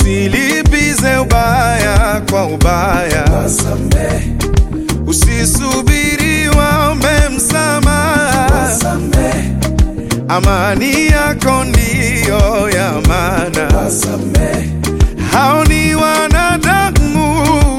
usilipize ubaya kwa ubaya, wasamehe, usisubiri waombe msamaha. wasamehe, Amani yako ndiyo ya maana, wasamehe, hao ni wanadamu.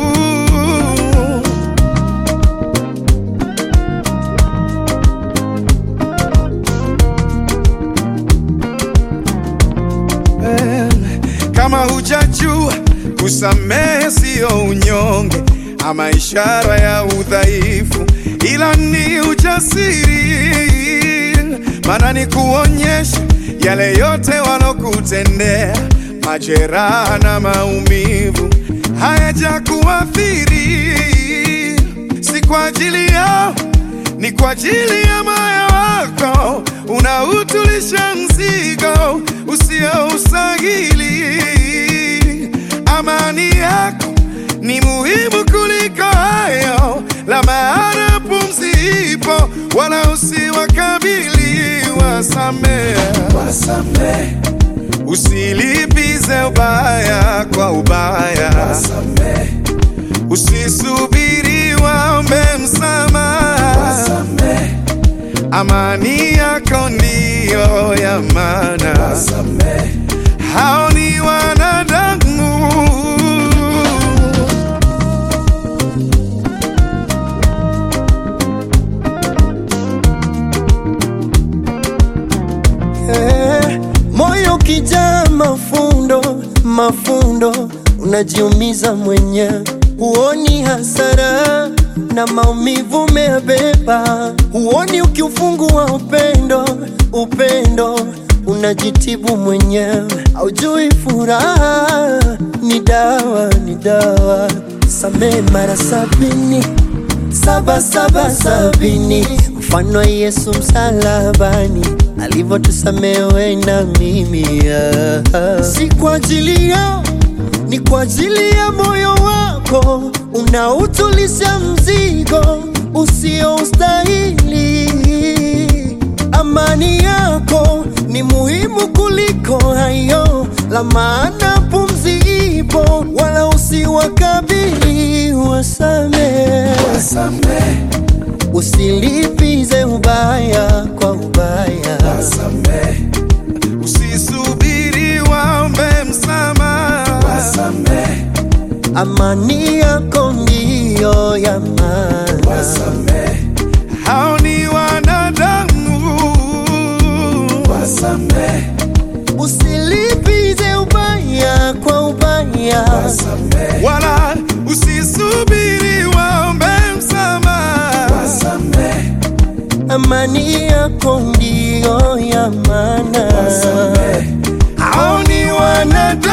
Eh, Kama hujajua kusamehe siyo unyonge ama ishara ya udhaifu, ila ni ujasiri, maana ni kuonyesha yale yote walokutendea, majeraha na maumivu hayajakuathiri, si kwa ajili yao ni kwa ajili ya moyo wako unautulisha mzigo usioustahili. Amani yako ni muhimu kuliko hayo, la maana pumzi ipo, wala usiwakabili. Wasamehe, wasamehe, usilipize ubaya kwa ubaya, wasamehe, usisubiri waombe msamaha. wasamehe, Amani yako ndiyo ya maana, wasamehe, hao ni wanadamu. Eh, moyo kijaa mafundo mafundo, unajiumiza mwenyewe, huoni hasara na maumivu umeyabeba, huoni ukiufungua upendo upendo, unajitibu mwenyewe, haujui furaha ni dawa ni dawa, samehe mara sabini saba saba sabini, mfano wa Yesu msalabani alivyotusamehe na mimi ah. Si kwa ajili yao, ni kwa ajili ya moyo wako unautulisha mzigo usioustahili. Amani yako ni muhimu kuliko hayo, la maana pumzi ipo, wala usiwakabili. Wasamehe, wasamehe, usilipize ubaya kwa ubaya. wasamehe, Usisubiri waombe msamaha. wasamehe, Amani yako ndiyo ya maana. wasamehe, Hao ni wanadamu. wasamehe, Usilipize ubaya kwa ubaya. wasamehe, Wala usisubiri waombe msamaha. wasamehe, Amani yako ndiyo ya maana. wasamehe, Hao ni wanadamu.